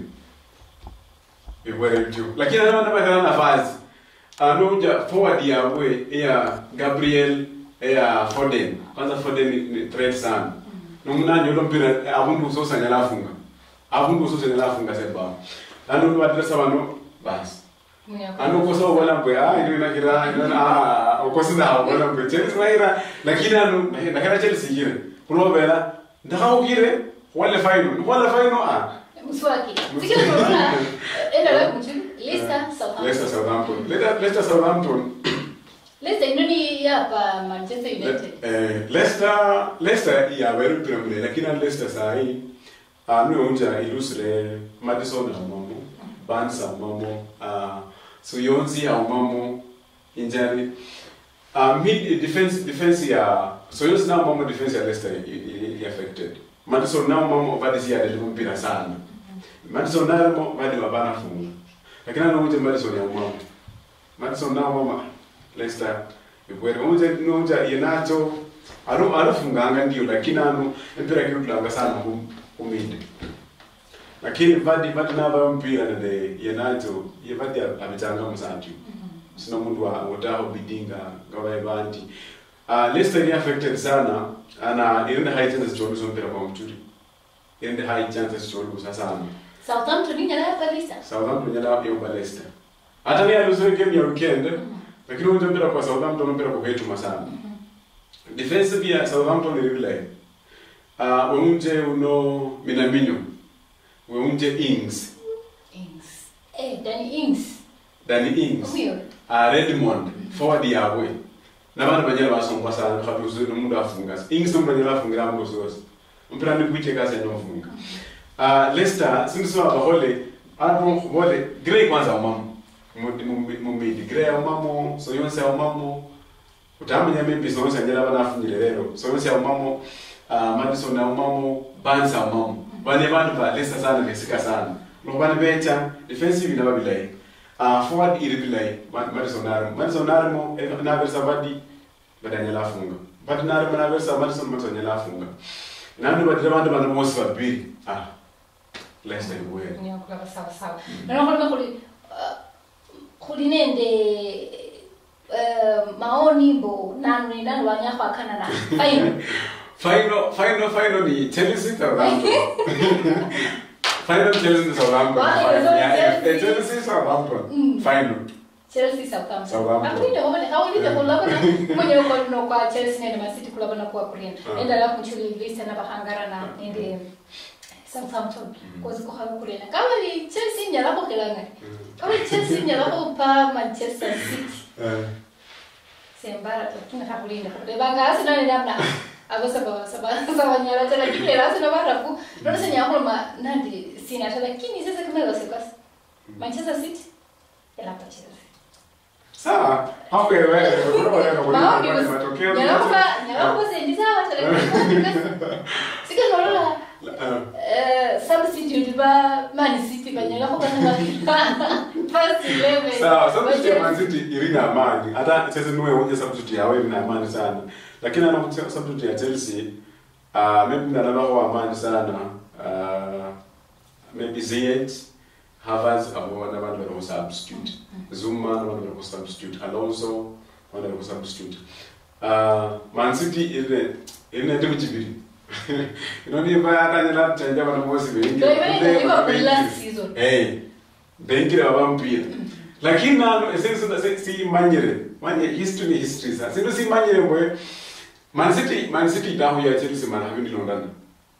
ibwere bityo lakini anu nabakana nafasi anoja forward yabwe eya Gabriel eya Foden kwanza Foden ni- ni threat sana nomunani ulo mpira abundu usosanya lafunga abundu usosanya lafunga seba nanu badiresa bano basi ano kosa ubona mbwe ah ino inakira ino ah ukosi na ubona mbwe Chelsea maira lakini anu nakira Chelsea hire kulobera ndakawukire wale final wale final ah Mswaki. Sikila corona enda wewe kumchini. Leicester Southampton. Leicester Southampton Leicester Leicester Southampton Leicester inoni hapa Manchester United. Eh, Leicester Leicester yabeera mpira mule lakini ani Leicester sahi uh, niwonja ilusire Madison aumamo Barnes aumamo uh, Suyonzi aumamo injari uh, mid defense defense ya Suyonzi na aumamo defense ya Leicester i- i- i- affected Madison na aumamo vadisi ya delimu mpira sana Madison na aumamo vadi wabana funga lakini anawonja Madison ya aumamo Madison na aumamo Leicester ikwere unje nonja yenacho aro arofunganga ndio lakini ano empira kirutulanga sana kum- kuminde lakini vadi vadi nava mpira nende yenacho ye vadi abitanga musanju sina mundu wa wotaho bidinga ngavaye vanti uh, Leicester ni affected sana ana irinde high chances cholusa mpira kwa mturi irinde high chances cholusa sana Southampton ingala hapa Leicester. Southampton nyala yomba Leicester hata ni alusire game ya weekend lakini unje mpira kwa Southampton mpira kwa kwetu sana defensive ya Southampton iri vile uh, weunje uno Minamino weunje Ings Ings. Eh, Danny Ings. Danny Ings Huyo. uh, Redmond forward yawe nabantu banyala basongwa sana khabi uzuri umuntu afunga Ings ndo banyala afungira ngo zose mpira ni kuite kazi anofunga uh, Leicester sindiso abahole abo bole Gray kwanza umamo mumidi Gray umamo Soyonse umamo utamenya maybe Soyonse anyala banafunyire rero Soyonse umamo uh, Madison umamo Barnes umamo bane bantu ba Leicester sana besika sana lokubani becha defensive nababilayi uh, forward iri bilayi Madison narimo Madison narimo naverisa badi badanyala afunga badi narimo naverisa Madison Madison anyala afunga nani badira bantu bano bose babiri ah Leicester ibuye Nyakula sawa sawa. Na naona kuli khuli nende eh, maoni mbo nanu ni nanu wanyakho akana na fine final final final ni Chelsea Southampton final Chelsea Southampton Why? Final. Yeah, Chelsea. eh, Chelsea Southampton Mm. final Chelsea Southampton Southampton. akulinde ngoba hawulinde kulabona mwenye uko no kwa Chelsea nende Man City kulabona kwa kulina Ah. enda la kunchuli list na bahangara na nende Southampton kozi ko hawo kulina kama ni Chelsea nyala ko kelanga kama ni Chelsea nyala ko pa Manchester City Eh, sembara tuna hakulinda banga asina ni namna abo saba saba saba nyala tena kile asina barafu ndio senya kulma nandi sina tena lakini sasa kama leo sekas Manchester City ela pa Chelsea sawa hapo wewe wewe unaona maombi kwa matokeo nyalamba nyalamba sendi sawa tele sika nolola Eh, eh substitute ba Man City banyala ko kana first 11 sawa substitute ya Man City ilina amani hata sasa niwe unje substitute yao ilina amani sana lakini ana substitute ya Chelsea ah maybe ndalaba kwa amani sana ah maybe Ziyech Havertz abo wana bantu bali ku substitute Zuma wana bantu bali ku substitute Alonso wana bali ku substitute ah Man City ile ile ndio chibiri inoni bayakanyela tanja bana bosi bengi ndio ibe iba kwa last season hey benkire babampira lakini nano esensina siyimanyire manye history ni history sa sinto siyimanyire mbwe man city man city dahu ya chelsea mana habini londana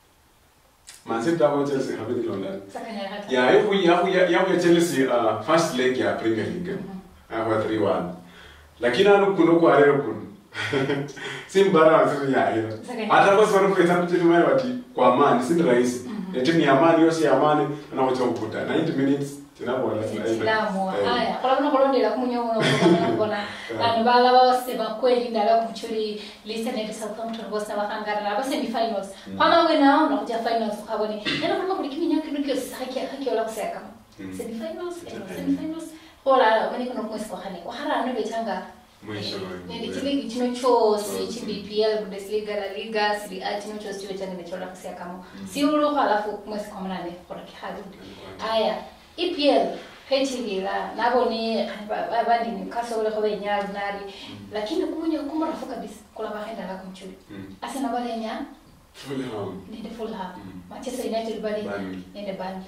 man city dahu ya chelsea habini londana saka nyala hata ya yahu yahu yahu ya chelsea uh, first leg ya premier league ahu 3-1 lakini anu kuno kwa rero kuno simbara wasiri ya hira hata kwa sababu kwa sababu timu yao wati kwa amani si rahisi ya timu ya amani yose ya amani na wacha ukuta 90 minutes tinabola Islamu haya kolabona kolondela kumunyo uno kolabona kubona vanhu vala vavaseva kweli ndava kuchuri lisa nende southampton vose vakangarira ava semifinals kwamamwe nawo nakuja finals ukavone ena kulima kuli kiminyakirikiosi hakiola kusekama semifinals semifinals hola manikono kumwesi kwahane kwahara ano vetanga Mwisho, nende mwisho. chiligi chino chose chibpl bundesliga la liga siri a chino chose chiwe change nechola kusekamo si ulukho alafu kumwesi kwamunane khora kihaludi aya epl phethilila nabone abandi newcastle lekho benyali nali lakini kumunye kumurafu kabisa kula bahendala kumchuli asena balenya Fulham. nende fulham Mm. manchester united bali Burnley. nende bani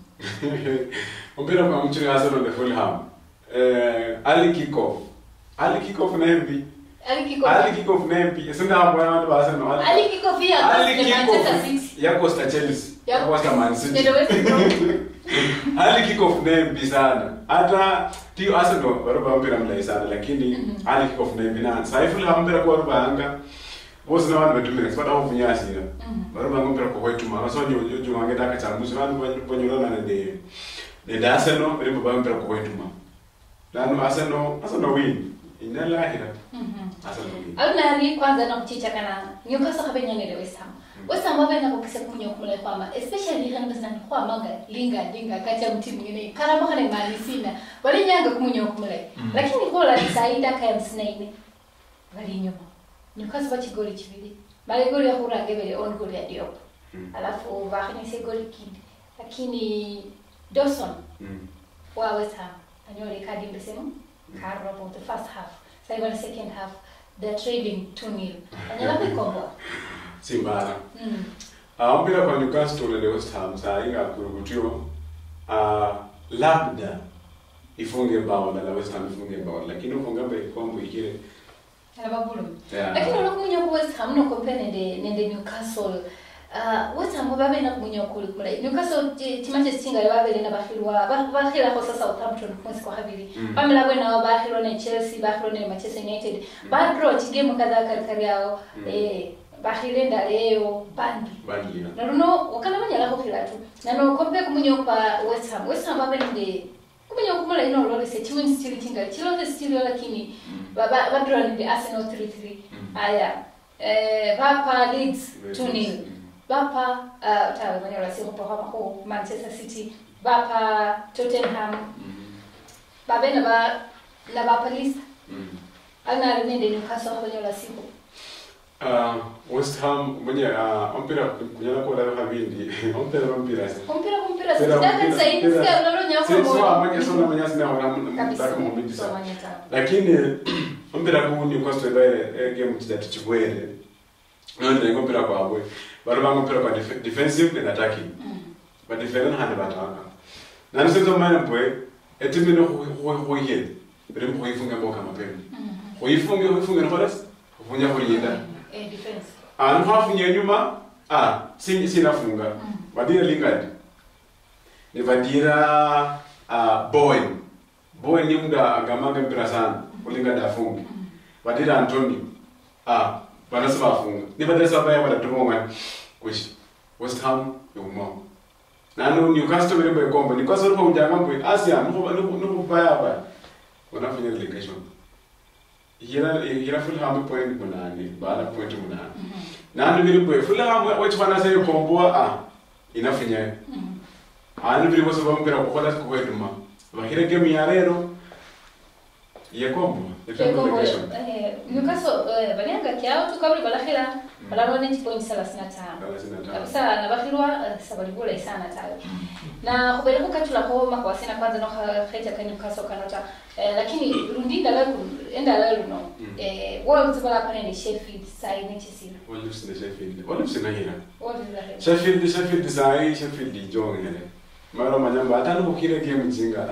umpira kwa mchini Arsenal na Fulham eh ali kickoff ali kickoff na mbi alikiko ali kickoff na mbi sina hapo watu wa Arsenal alikiko pia ali manchester kickoff city ya Costa Chelsea ya Ya- Costa Man City nende west Brom. ali kickoff na mbi sana hata ti Arsenal baroba mpira mlai sana lakini ali kickoff na mbi na sai Fulham mpira kwa rubanga bose na vanhu vetumire sipata kuvunyasira vari vangompera kwakwetuma vasonyojongangeta akachambusi vanhu vanyolana nende nende arsenal rimbo vampera kwakwetuma nanu arsenal arsenal win inalahira Mhm. arsenal win alunari kwanza nakuchicha kana newcastle khabenyangele west ham west ham vavena kukise kumunya kumula kwama especially hanbesnani kwamanga linga linga kati ya mtimu ngine karama khane mali sina valinyanga kumunya kumula lakini kola saida kaya msinaine vali nyuma newcastle vachigoli chivili mali goli ya kurange vele on goli ya diop Mm. alafu vakhinyise goli kindi lakini dawson Mm. wa West Ham anyole kadi mbesemu karo for the first half sasa hivi the second half they're trading 2-0 anyala kuikomboa simbara mm Ah, mpira kwa newcastle nende west ham saa inga kurugutiwa Ah, labda ifunge bao na la west ham ifunge bao lakini ufunga mbele kombo ikire alababulu Yeah. lakini unakunya ku West Ham no compare nende nende Newcastle Uh, West Ham babe na kumunya kuli kula Newcastle ti- timache singa babe na bahilwa bahila kwa sasa Southampton mwezi kwa habili Mm. Pamela bwe na bahilwa na Chelsea bahilwa na Manchester United bad draw game kadha kari yao Mm. eh bahilenda leo bandi bandira na luno wakana banyalako filatu nano kompe kumunyo kwa west ham west ham babe ninde kumunyo kumula ino lolese chiwin still tinga chilonde still lakini baba badra ninde arsenal 3-3 Mm. aya eh bapa leeds 2-0 Mm. bapa uh, tawe manyola si hopo hapa ko manchester city bapa tottenham Mm. babe na ba na bapa leicester Mm. ana ninde newcastle hapo nyola siku Uh, West Ham mwenye uh, ompira kunyana ko la kabindi ompira ompira sa Kumpira kumpira Mpira, sitaka mpira, zaidi mpira. sika unalo nyako si so mwenye so na mwenye sina wana kabisa mtaka mubidi sa somanya tawo lakini ompira ku ni kwa story ile game kidatu chibwere none ngo ompira kwa bwe baro banga ompira kwa def- defensive and attacking ba defend hande bataka nani sio mwana bwe etimi no ho ho yede bere mo yifunga mboka mapema ho yifunga ho yifunga no horas kufunya ho yinda eh defense Ah, nhafunye nyuma ah si sinafunga vadira lingadi nivadira ah bowen bowen ni muda agamanga mpira sana ulingadi afungi vadira antoni ah vanasi vafunga nivadira savaya vadatonga kushi west ham yomo nanu newcastle verimbo ikombo newcastle ripo ujanga mbwe asia nikuvaya va unafanya relegation hira hira fulham point munane bala point munane nanu viri bwe fulham wachifana sai komboa a inafunya anu viri vose vamumbira kukola kukweduma vahire game ya rero yekombo relegation Newcastle eh, balianga kyao tukabuli balahira balalwa ne point 35 kabisa nabakhilwa sabalibula isana tayo na khubele khukachula kho makwasina kwanza no khaita ka Newcastle kanota eh, lakini rundi ndala endala luno Mm. eh Wolves bala panende Sheffield sai ne chisilo olufsine sheffield olufsine hira Wolves la sheffield sheffield sai sheffield ijongere mara manyamba atani kukire game jinga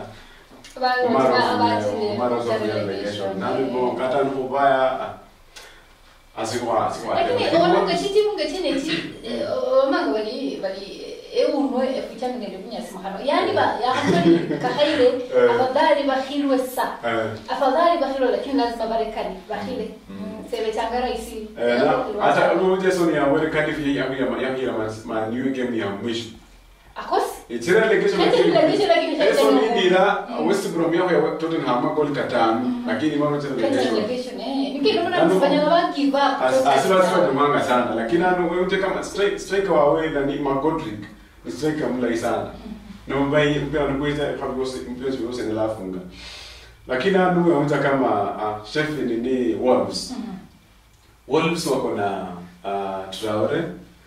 lakini olonga chitimu ngecheneci omanga bali bali eunwe efuchaningende kunyasima hano yani ba yahamani kahaire Eh. afadhali bahilwe sa afadhali bahilwe lakini lazima barekani bahile sebe changa raisi hata ujesoni yawere kadifi yahira maniwe game ya mwisho akosi ichira legesho Hata relegation lakini hata eso ina- nidira west brom yaho ya tottenham magoli katano lakini mama chira legesho relegation eh nikino mna kufanya na give up asiba siba dumanga sana lakini anu wewe kama strike striker wawe na ni magodrick ni striker mlai sana no mbai mpira nukuita kabose mpira wose ni lafunga lakini anu wewe kama uh, Sheffield ni Wolves Wolves wako na uh, Traore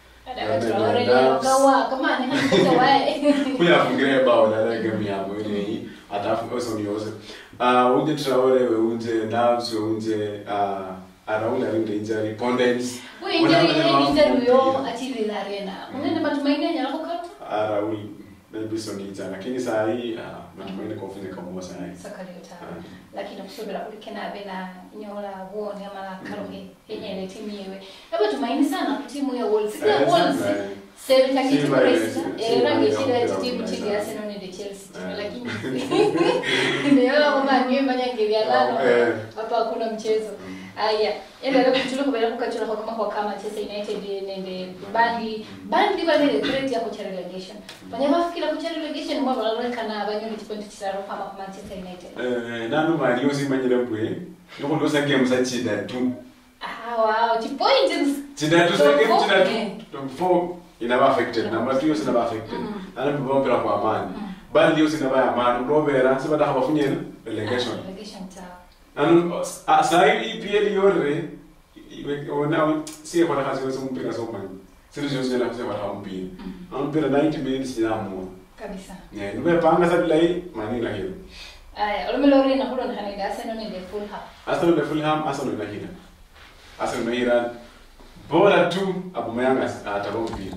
kawa kama ni hana wae kuya fungira bao la la game ya mwili hii atafu oso ni ose uh, unje Traore we unje Navs we unje uh, Araula ringe injury Pondens uinjeriyo achilila arena unene matumaini anyala kukata Araul maybe so ni injury lakini saa hii uh, matumaini kwa kufanya kama saa hii sakaleta lakini kusubira kulikena abe na nyola buone amala karohe yenyele timu yewe aba tumaini sana ku timu ya Wolves ya Eh, Wolves sana. sebe takiti Simba, kuresa eh, era Simba, ngechira ya, timu ya, chini ya. ya Arsenal ne Chelsea Eh. lakini ndio kama niwe manya ngelia lalo Eh. hapa hakuna mchezo aya enda leo kuchula kubera kukachula kwa kama kwa kama Manchester United nende bandi bandi balere threat ya kuchara relegation banya bafikira kuchara relegation mwa balolekana abanyoni chipoint chiraro kama kwa Manchester United Eh, nanu mali yosimanyire mbwe nokulosa game za chidatu ah wow chipoint chidatu Top sa game four? chidatu Eh. top four inaba affected number 2 yose inaba affected nanu bibombera kwa amani bandi yose inaba amani urobera sibadaha bafunyena relegation relegation ta nanu a- sai EPL yore iwe- ona siye kwa kazi yose mpira so mani siri yose yana kusema ta mpira mpira 90 minutes inamua kabisa ne nube panga sabilai mani na hiyo aya olumelo na hulo na hanida Arsenal nende Fulham Arsenal na Fulham Arsenal na hila Arsenal na hila bora tu Aubameyang ataba mpira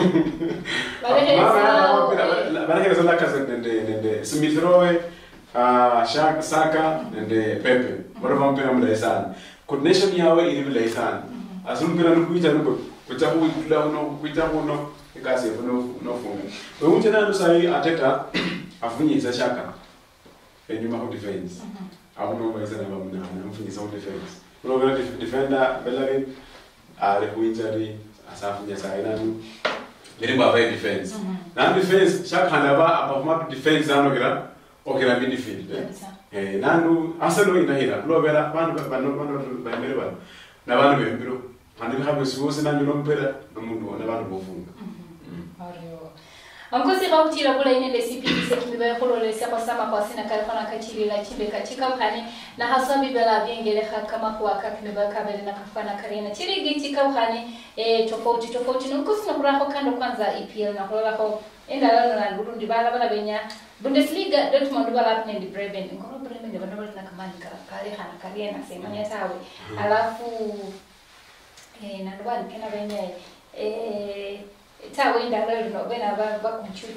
Balehe barahereza Lacazette nende nende Smith Rowe uh, Shaka Saka nende Pepe bora vampira mulayi sana coordination yawe iri mulayi sana asilumpira nikuita nuko kuita kuitula uno kuita kuno ikasi yefu nofunga weunje nanu sai ateta afunyisa Shaka enyuma ku defense akunombayisa namba munane amfunyisa ku defense unovera defender Bellerin ari ku injury asafunya sai nanu lirimbo avaye defense na defense shakhanda ba abafuma defense ano kira okira midfield eh? kabisa eh nandu aselo inahira kulovera vanhu vanhu vanhu vambere vanhu na vanhu vembiro handi habe siwose nanyu nompera nomundu na vanhu vofunga Mario. Onkosi gautira kula inende CPC ise kimiba yakulolesya kwasama kwasina kalifana kachilila chimbe katika ukhani na haswa bibela byengeleha kama kuwaka kimiba kabele na kafana karina chirigi chika ukhani eh, tofauti tofauti nukusina kuraho kando kwanza EPL na kulolaho endala na Burundi bala bala benya Bundesliga Dortmund bala hapo ni Bremen ngoro Bremen ndio bado na kamani kale hana karia na sema nya tawe alafu eh na ndo kena benya eh tawe nda leo no bena ba ba kunchu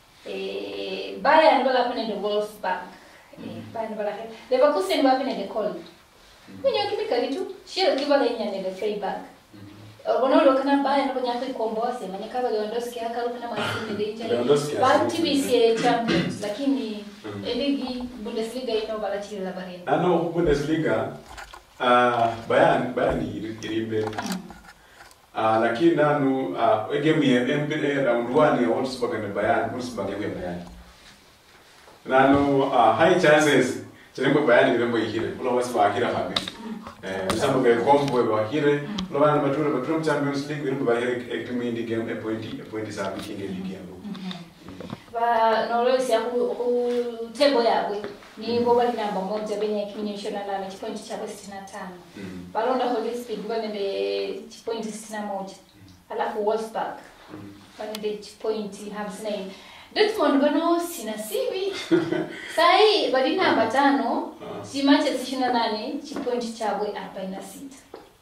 eh Bayern bala hapo ni Wolfsburg eh Bayern bala hapo Leverkusen bala hapo ni Köln Kwenye kimika kitu shiro kibala inya ni Freiburg onoolokana baya nabonyaka ikomboa manyaka Lewandowski akalokana mwasini Lewandowski bantu bisiye champions lakini Mm. eligi bundesliga ino balachirira barena nano bundesliga uh, bayern bayern iri iri imbere uh, lakini nanu uh, egame ye empire round one ya wolfsburg na bayern wolfsburg yakuye bayern nanu uh, high chances chilembo bayern ilembo ihire kulo wolfsburg ahira habiri eh usamba ke kombo bahire kulo bana batura batura mu champions league ilembo bahire ektimu indi game a point a point sabi kinge ligi yabo ba nolosya ku tebo yabwe nibo bali namba moja benye kimenyesho na nane chipointi chabo sitini na tano Mm. balonda holy speed banende chipointi sitini na moja alafu wolfsburg Mm. banende chipointi hamsini na nne dortmund bano sina sibi sahi bali namba tano Ah. chimache ishirini na nane chipointi chabwe arobaini na sita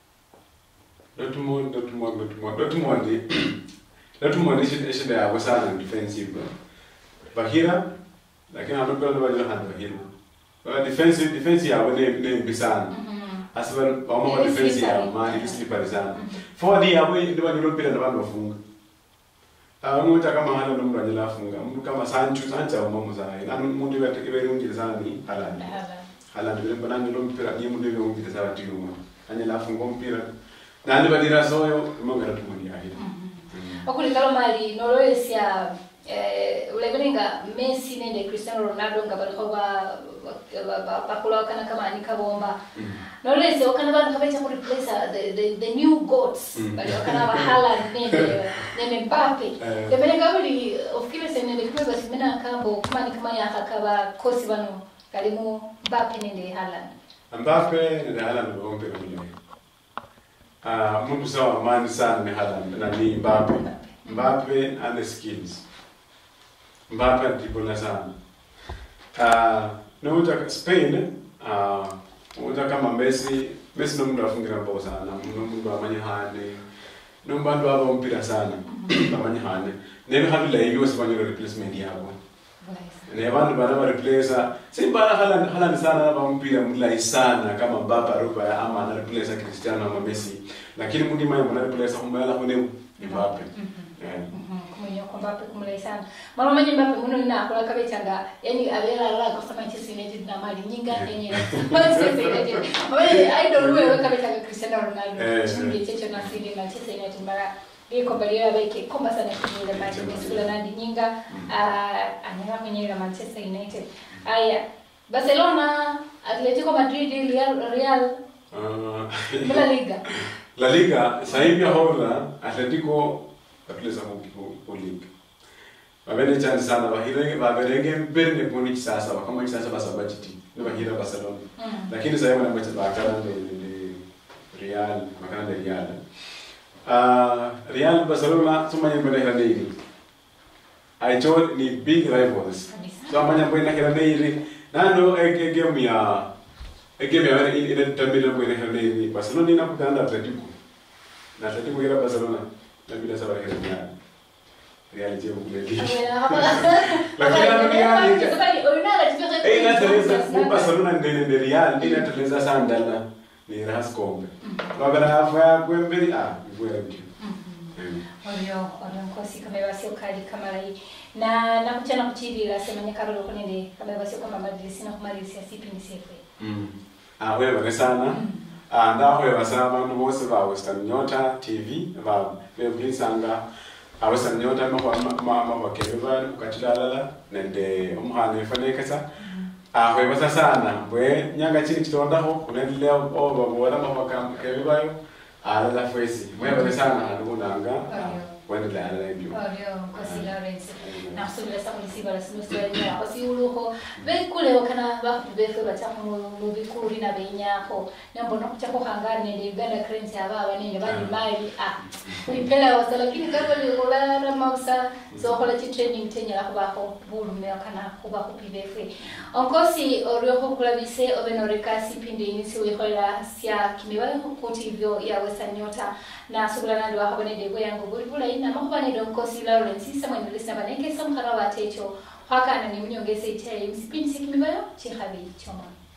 Dortmund, Dortmund, Dortmund, Dortmund, Dortmund ishida shida yabo sana defensive. Bahira lakini anapenda ndio wajua hana Bahira. Kwa defensive defense yabo ni ni mbi sana. Hasa wao wa Ni defense slippery. yao mali ni slippery sana. Forward yabo ndio wajua mpira na bado wafunga. Ah mmoja kama hana ndo mtu anjela afunga. Mtu kama Sancho Sancho au mamu sana. Na mtu ibe ibe rungi sana ni Haaland. Haaland vile bana ndio mpira ni mtu ibe rungi sana timu. Anjela afunga mpira. Na ndio badira soyo mongera tumundi ahira. okulikalo mali noloyesya eh, ulevelenga messi nende cristiano ronaldo nga baliko ba- ba- ba- bakulawakana kamani kabomba noloyesya wakana bantu kabecha kureplace the, the, the new goats Mm. bali wakana ba Haaland nende nende mbappe Eh. levelenga buli ofukile se nende kiwe basimena kambo kamani kama yakakaba kosi bano kalimu mbappe nende Haaland Mbappe ni Haaland ndio mpira mwenyewe. Ah, mtu sawa mani sana ni Haaland na ni Mbappe. Mbappe ana skills. Mbappe anatibona sana. Ah, na uta Spain, ah, uta kama Messi, Messi ndo mtu afungira mbao sana, ndo mtu amanye hane. Ndo mbandu aba mpira sana. Amanye hane. Nebe habila hiyo wasifanye replacement yabo. ne vanhu vana va replacer simba Haaland Haaland sana va mpira mulai sana kama Mbappe aruba ama ana replacer Cristiano ama Messi lakini mundi mai mwana replacer kumala kune ni Mbappe Eh. kumenya kwa Mbappe kumulai sana mara manje Mbappe muno ina akola kabechanga yani abera la kwa Manchester United na mali nyinga yenye Manchester United wale idol wewe kabechanga Cristiano Ronaldo Eh, chingi checho na siri Manchester United mara iko bali ya beke komba sana kimile mali mesula nandi nyinga ah, anyala mwenye la Manchester United aya Barcelona Atletico Madrid Real Real Ah, La Liga La Liga sasa hivi hola Atletico atleza ku ku league Wabene chance sana bahirenge baberenge mbele kuni sasa kama sasa basa budget ni bahira Barcelona Mm. lakini sasa hivi wanamwacha bakana ni ni Real makana ni Real uh, Real Barcelona tumanye mbele hila neiri aicho ni big rivals Kabisa. so amanya mbele hila neiri nano ege game ya ege game ya ile ile tambila mbele hila neiri Barcelona ina kukanda Atletico na Atletico ila Barcelona na bila sababu hila Real Real je kuleli Lakini ano Real Eh, inateleza mu Barcelona ndene de Real ndine inateleza sana ndala ni ras kombe. Bagala afa kwembeli ah ivuya bityo. olyo olyo nkosi kamebasya okali kamalayi na nakuchana kuchilila semanya karolo konende kamebasya kwamba madirisi nakumalilisia sipindi sefwe Mm. Ah wewe bane sana. Ah ndaho wewe sana abantu bose ba Western Nyota TV ba beblisanga a Western Nyota ma ma ma bakebe ba ukatilala nende umuhane fanekesa. Ah wewe basa sana bwe nyanga chini kitondaho kunendelea oba bora ma bakebe bayo ala la fwesi. Wewe bane sana ndunanga. olyo waendelea na hivyo Olio nkosi Lawrence nakusubira sa mulisiba lasimusitwalira osiwuluho beikuleho kana bakubi befe bacamu mubikuri na benyako nambona kuchako hangani nende Uganda currency ababa nende bali mali ah kuipela wasa lakini kama likola ramausa zokola chi training tenyala kubako bulume kana kuba kupi befe onkosi orioho kulabise obenoreka sipindi inisi wihola sya kimibayo kuti ivyo ya western nyota na sugulanandi wahabonede bweyangu buli bulayi namahubanede omukosi lawrence samwenelesa banekesa omuhara watecho hwakana nimunyongesa itayi musipindi sikimibayo chihabi chomona